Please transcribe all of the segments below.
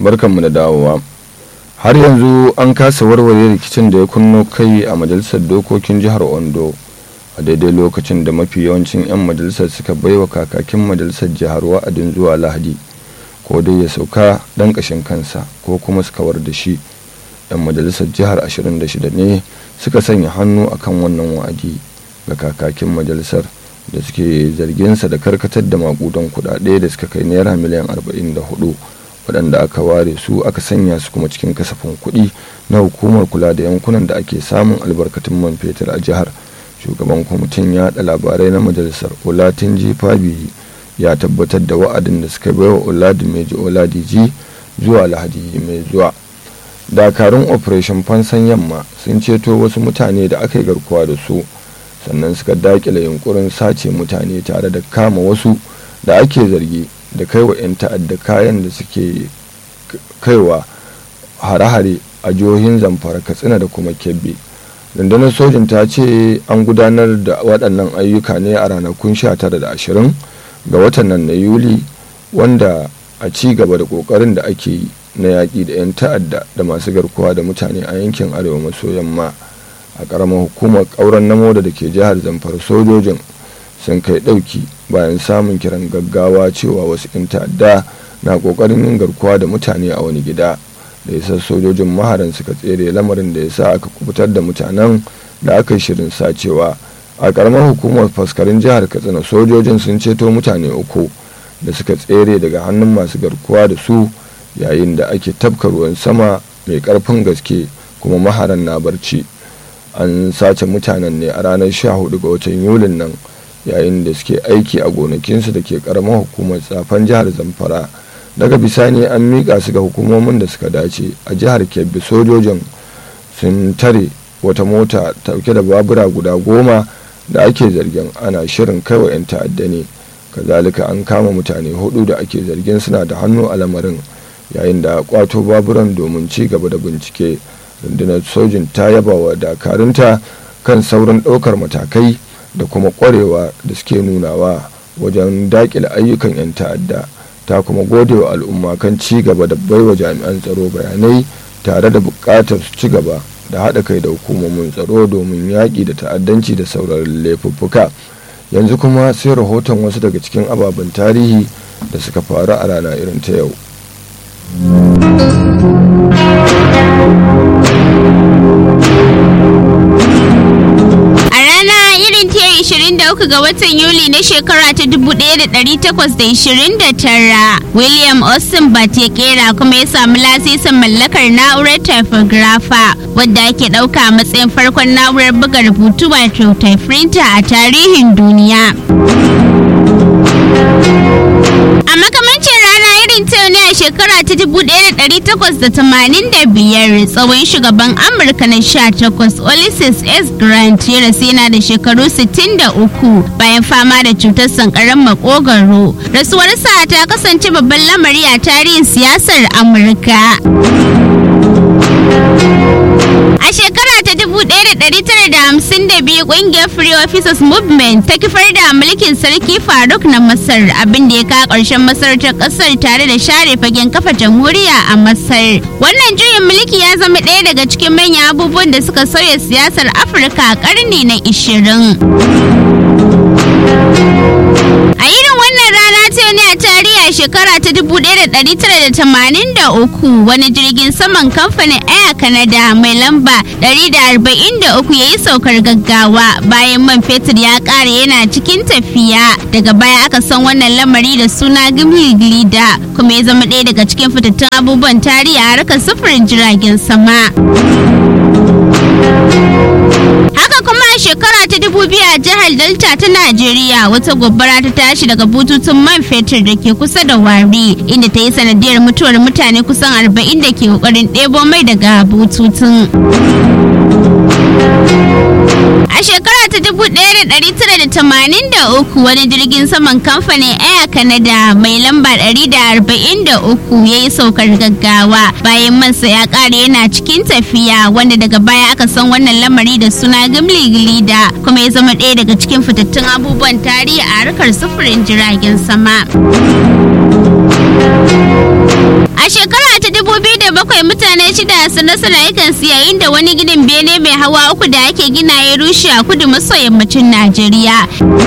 barkanmu da dawowa har yanzu an kasa warware rikicin da ya kunno kai a majalisar dokokin jihar ondo a daidai lokacin da mafi yawancin 'yan majalisar suka baiwa kakakin majalisar jihar wa'adin zuwa lahadi ko dai ya sauka dan kashin kansa ko kuma su kawar da shi 'yan majalisar jihar 26 ne suka sanya hannu akan wannan wa'adi ga kakakin majalisar da suke zarginsa da karkatar da makudan kudade da suka kai naira miliyan 44 waɗanda aka ware su aka sanya su kuma cikin kasafin kuɗi na hukumar kula da yankunan da ake samun albarkatun man fetur a jihar shugaban kwamitin yaɗa labarai na majalisar olatinji fabi ya tabbatar da wa'adin da suka baiwa oladimeji oladiji zuwa lahadi mai zuwa dakarun operation fansan yamma sun ceto wasu mutane da aka yi garkuwa da su sannan suka dakile yunkurin sace mutane tare da kama wasu da ake zargi da kaiwa 'yan ta'adda kayan da suke kaiwa hare-hare a jihohin zamfara katsina da kuma kebbi rundunar sojin ta ce an gudanar da waɗannan ayyuka ne a ranakun 19 da 20 ga watan nan na yuli wanda a ci gaba da ƙoƙarin da ake yi na yaƙi da 'yan ta'adda da masu garkuwa da mutane a yankin arewa maso yamma a ƙaramar hukumar ƙauren namo da ke jihar zamfara sojojin sun kai ɗauki bayan samun kiran gaggawa cewa wasu 'yan ta'adda na ƙoƙarin yin garkuwa da mutane a wani gida da yasa sojojin maharan suka tsere lamarin da ya sa aka kubutar da mutanen da aka yi shirin sacewa a ƙaramar hukumar faskarin jihar katsina sojojin sun ceto mutane uku da suka tsere daga hannun masu garkuwa da su yayin da ake tafka ruwan sama mai ƙarfin gaske kuma maharan na barci an sace mutanen ne a ranar 14 ga watan yulin nan yayin da suke aiki a gonakinsu da ke karamar hukumar tsafan jihar zamfara daga bisani an miƙa su ga hukumomin da suka dace a jihar kebbi sojojin sun tare wata mota tauke da babura guda goma da ake zargin ana shirin kaiwa 'yan ta'adda ne kazalika an kama mutane hudu da ake zargin suna da hannu a lamarin yayin da kwato baburan domin ci gaba da bincike rundunar sojin ta yaba wa dakarunta kan sauran ɗaukar matakai da kuma ƙwarewa da suke nunawa wajen daƙile ayyukan 'yan ta'adda ta kuma gode wa al'umma kan ci gaba da baiwa jami'an tsaro bayanai tare da buƙatar su ci gaba da haɗa kai da hukumomin tsaro domin yaƙi da ta'addanci da sauran laifuffuka yanzu kuma sai rahoton wasu daga cikin ababen tarihi da suka faru a rana irin ta yau uku ga watan Yuli na shekara ta 1829 William Austin Bat ya kera kuma ya samu lasisin mallakar na'urar typographer wadda ake ɗauka a matsayin farkon na'urar buga rubutu wato typewriter a tarihin duniya. A makamancin rana irin ta ne a shekara ta 1885 tsawon shugaban Amurka na 18 Ulysses S. Grant ya rasu yana da shekaru 63 bayan fama da cutar sankaran makogaro. Rasuwarsa ta kasance babban lamari a tarihin siyasar Amurka. A shekara ta 1952 kungiyar Free Officers Movement ta kifar da mulkin sarki Faruk na Masar abinda ya kawo ƙarshen masarautar ƙasar tare da share fagen kafa jamhuriya a Masar. Wannan juyin mulki ya zama ɗaya daga cikin manyan abubuwan da suka sauya siyasar Afirka a ƙarni na 20. A irin wannan rana ta ne a tarihi a shekara ta 1983 wani jirgin saman kamfanin Air Canada mai lamba 143 ya yi saukar gaggawa bayan man fetur ya ƙara yana cikin tafiya. Daga baya aka san wannan lamari da suna Gimli Glida kuma ya zama ɗaya daga cikin fitattun abubuwan tarihi a harkar sufurin jiragen sama. Haka kuma a shekara ta dubu biyu a jihar Delta ta Najeriya wata gobara ta tashi daga bututun man fetur da ke kusa da wari inda ta yi sanadiyar mutuwar mutane kusan arba'in da ke kokarin ɗebo mai daga bututun. A shekara ta 1983 wani jirgin saman kamfanin Air Canada mai lamba 143 ya yi saukar gaggawa bayan mansa ya ƙare yana cikin tafiya wanda daga baya aka san wannan lamari da suna Gimli Glida kuma ya zama ɗaya daga cikin fitattun abubuwan tarihi a harkar sufurin jiragen sama. A shekara ta bakwai mutane shida sun rasa rayukansu yayin da wani ginin bene mai hawa uku da ake gina ya rushe a kudu maso yammacin Najeriya.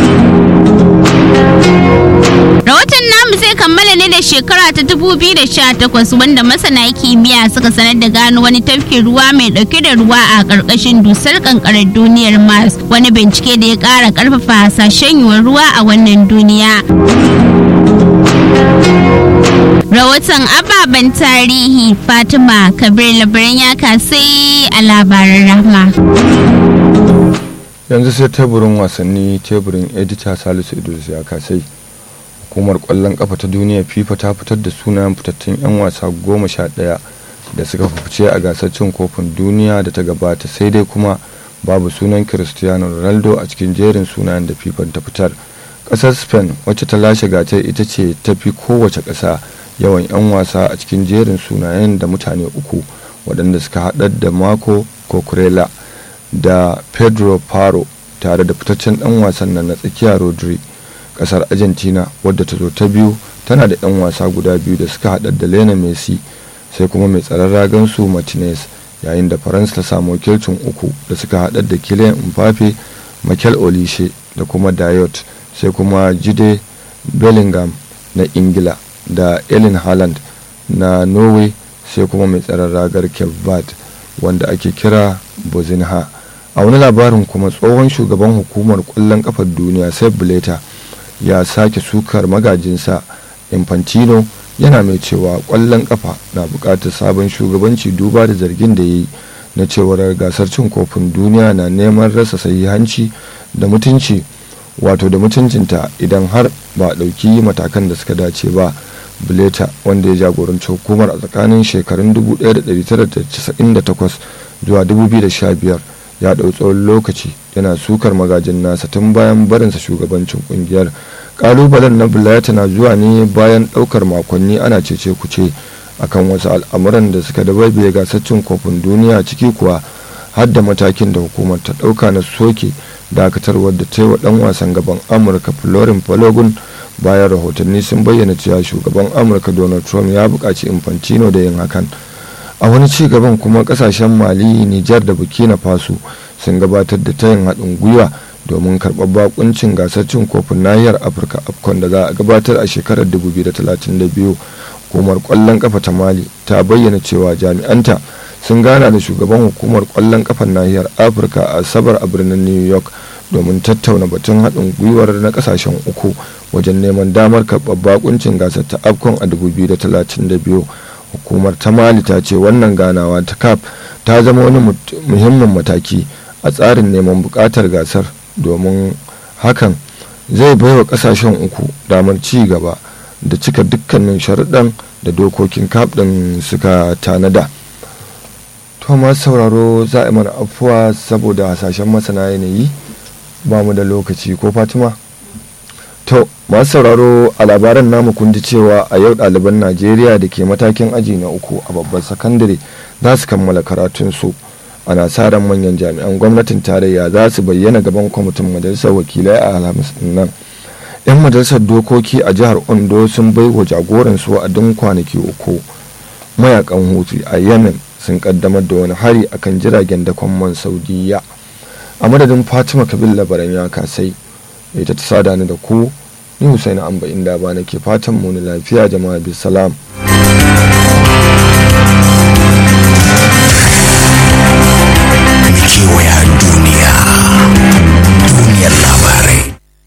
Rahoton namu zai kammala ne da shekara ta 2018 wanda masana kimiyya suka sanar da gano wani tafkin ruwa mai dauke da ruwa a ƙarƙashin dusar kankarar duniyar Mars wani bincike da ya ƙara ƙarfafa hasashen yiwuwar ruwa a wannan duniya. Rahoton ababen tarihi Fatima Kabir labaran ya kasai a labaran rahma. yanzu sai teburin wasanni teburin edita salisu idris ya kasai hukumar kwallon kafa ta duniya fifa ta fitar da sunayen fitattun 'yan wasa goma sha ɗaya da suka fice a gasar cin kofin duniya da ta gabata sai dai kuma babu sunan cristiano ronaldo a cikin jerin sunayen da fifa ta fitar ƙasar spain wacce ta lashe gasar ita ce ta fi kowace ƙasa yawan 'yan wasa a cikin jerin sunayen da mutane uku waɗanda suka haɗar da marco cocorella da pedro paro tare da fitaccen dan wasan nan na tsakiya rodri kasar argentina wadda ta zo ta biyu tana da 'yan wasa guda biyu da suka haɗa da lena messi sai kuma mai tsaron ragan su martinez yayin da faransa ta samu wakilcin uku da suka haɗa da kylian mbappe michael olishe da kuma dayot sai kuma jide bellingham na ingila da ellen haaland na norway sai kuma mai tsaron ragar cape verde wanda ake kira bozinha a wani labarin kuma tsohon shugaban hukumar kwallon kafar duniya sai buleta ya sake sukar magajinsa infantino yana mai cewa kwallon kafa na bukatar sabon shugabanci duba da zargin da ya yi na cewar gasar cin kofin duniya na neman rasa sahihanci da mutunci wato da mutuncinta idan har ba a ɗauki matakan da suka dace ba buleta wanda ya jagoranci hukumar a tsakanin shekarun 1998 zuwa 2015 ya ɗau tsawon lokaci yana sukar magajin nasa tun bayan barinsa shugabancin kungiyar kalubalen na buleta na zuwa ne bayan ɗaukar makonni ana cece kuce akan wasu al'amuran da suka dabaibaye gasar cin kofin duniya ciki kuwa har da matakin da hukumar ta ɗauka na soke dakatarwar da ta yi wa ɗan wasan gaban amurka florin palogun bayan rahotanni sun bayyana cewa shugaban amurka donald trump ya buƙaci infantino da yin hakan a wani ci gaban kuma kasashen mali nijar da burkina faso sun gabatar da tayin haɗin gwiwa domin karɓar bakuncin gasar cin kofin nahiyar afirka afcon da za a gabatar a shekarar 2032 hukumar kwallon kafa ta mali ta bayyana cewa jami'anta sun gana da shugaban hukumar kwallon kafan nahiyar afirka a sabar a birnin new york domin tattauna batun haɗin gwiwar na kasashen uku wajen neman damar karɓar bakuncin gasar ta afcon a 2032 hukumar ta mali ta ce wannan ganawa ta cap ta zama wani muhimmin mataki a tsarin neman bukatar gasar domin hakan zai baiwa kasashen uku damar ci gaba da cika dukkanin sharuɗan da dokokin cap ɗin suka tanada to masu sauraro za a mana afuwa saboda hasashen masana yanayi ba mu da lokaci ko fatima to masu sauraro a labaran namu kun ji cewa a yau ɗaliban najeriya da ke matakin aji na uku a babban sakandare za su kammala karatunsu ana sa ran manyan jami'an gwamnatin tarayya za su bayyana gaban kwamitin majalisar wakilai a alhamis nan yan majalisar dokoki a jihar ondo sun bai wa jagoransu wa'adin kwanaki uku mayakan hutu a yemen sun kaddamar da wani hari akan jiragen dakon man saudiya a madadin fatima kabil labaran ya kasai ita ta sada ni da ku ni Hussein Amba inda ba nake fatan mu ni lafiya jama'a bi salam kewaya duniya duniyar labarai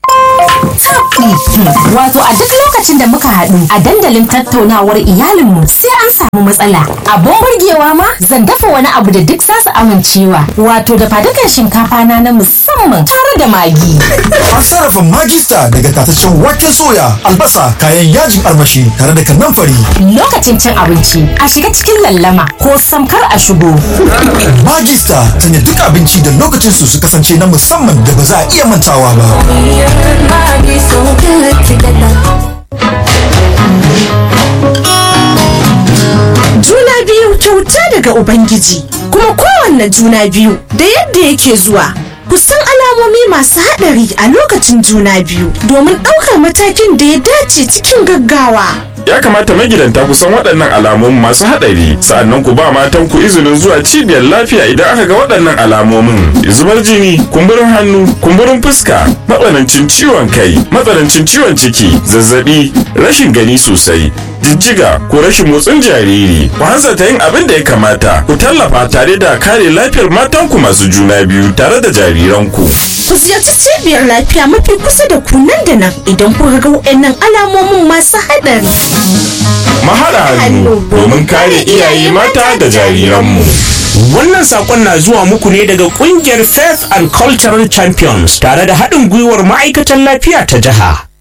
Wato a duk lokacin da muka haɗu a dandalin tattaunawar iyalinmu sai an samu matsala. Abun burgewa ma zan dafa wani abu da duk za su amincewa. Wato da fadukan shinkafa na na musamman tare da magi. An sarrafa magista daga tataccen waken soya, albasa, kayan yajin armashi tare da kanamfari. Lokacin cin abinci a shiga cikin lallama ko samkar a shigo. Magista sanya duk abinci da lokacin su su kasance na musamman da ba za a iya mantawa ba. Juna biyu kyauta daga Ubangiji, kuma kowanne juna biyu da yadda yake zuwa. Ku san alamomi masu haɗari a lokacin juna biyu domin ɗaukar matakin da ya dace cikin gaggawa. ya kamata magidanta ku san waɗannan alamomin masu haɗari sa'annan ku ba matan ku izinin zuwa cibiyar lafiya idan aka ga waɗannan alamomin zubar jini kumburin hannu kumburin fuska matsanancin ciwon kai matsanancin ciwon ciki zazzabi rashin gani sosai jijjiga ko rashin motsin jariri ku hanzarta yin abin da ya kamata ku tallafa tare da kare lafiyar matanku masu juna biyu tare da jariranku Ku ziyarci cibiyar lafiya mafi kusa da ku nan da nan idan kuka ga waɗannan alamomin masu haɗari. mahaɗa hannu domin kare iyaye mata da jariranmu Wannan sakon na zuwa muku ne daga kungiyar Faith and Cultural Champions tare da haɗin gwiwar ma'aikatan lafiya ta jiha.